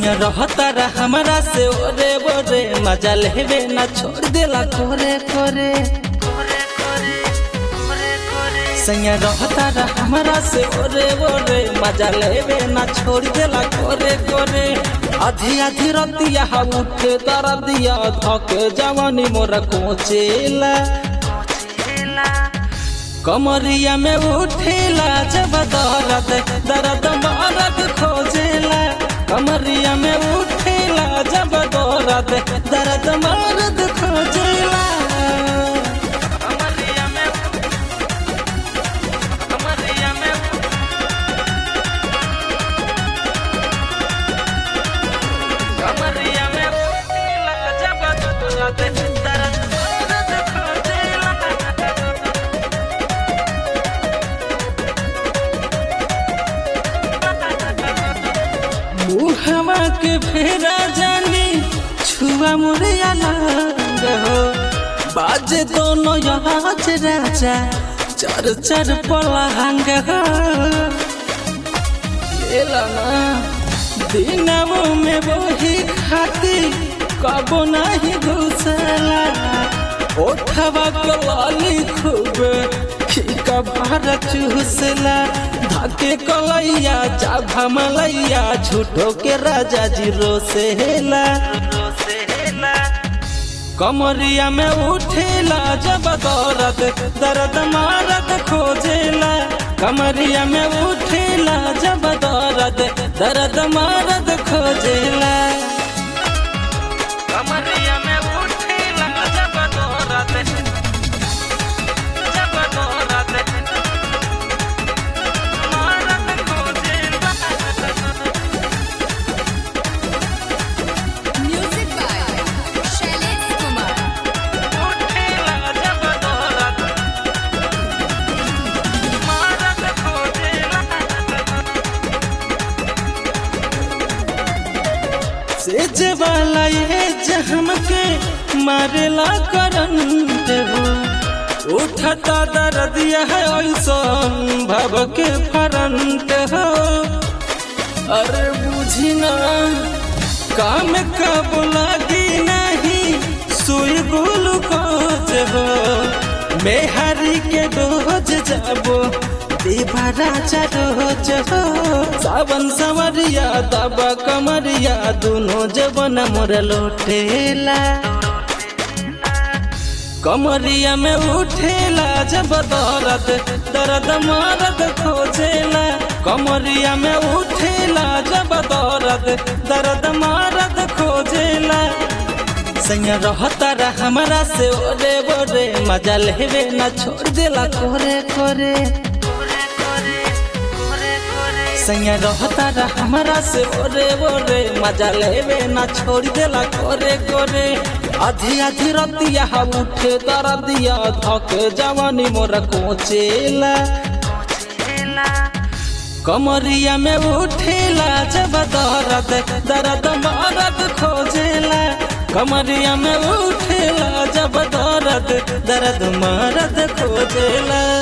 संग रहता रा हमारा से ओरे बोरे मजा लेवे ना छोड़ देला कोरे कोरे संग रहता रा हमारा से ओरे बोरे मजा लेवे ना छोड़ देला कोरे कोरे आधी आधी रतिया उठे दरदिया धके जवानी मोरा कोचेला कमरिया में उठेला जब दर्द दर्द मरद खोजेला कमरिया में उठेला जब दर्द दर्द मरद खोजेला कमरिया में कमरिया में कमरिया में उठेला जब दर्द दर्द मरद खोजेला मुहवा के फेरा जानी छुआ मोरे अलग हो बाजे दोनों आज राजा चर चर पलहंग हो लेला ना दिनमो में वही खाती कबो नहीं घुसला ओठवा के लाली खूब फीका भार चूसला धाके कलैया चाभा मलैया झूठो के राजा जी रोसेला कमरिया में उठेला जब दर्द दर्द मारद खोजेला कमरिया में उठेला जब दर्द दर्द मारद खोजेला कमरिया में उठेला जब दर्द जब दर्द मारद खोजेला Music by Shailesh Kumar. उठेला जब दर्द मारद खोजेला सेज वाला ये जहम के मारेला करंट हो उठता दर्दिया है ऐसन भव के फरंट हो अरे बुझी ना काम कब लगी नहीं सुई ग्लूकोज हो मेहरी के डोज जाबो देवा राजा रोज हो सावन सवरिया दबा कमरिया दोनों जबन मोर लोटेला कमरिया में उठेला जब दर्द दर्द मरद खोजेला कमरिया में उठेला जब दर्द दर्द मरद खोजेला संग रहता रा हमारा से ओरे बोरे मजा लेवे ना छोड़ देला कोरे कोरे संग रहता रा हमारा से ओरे बोरे मजा लेवे ना छोड़ देला कोरे कोरे आधी आधी रतिया उठे दरदिया धके जवानी मोरा कोचेला कमरिया में उठेला जब दर्द दर्द मरद खोजेला कमरिया में उठेला जब दर्द दर्द मरद खोजेला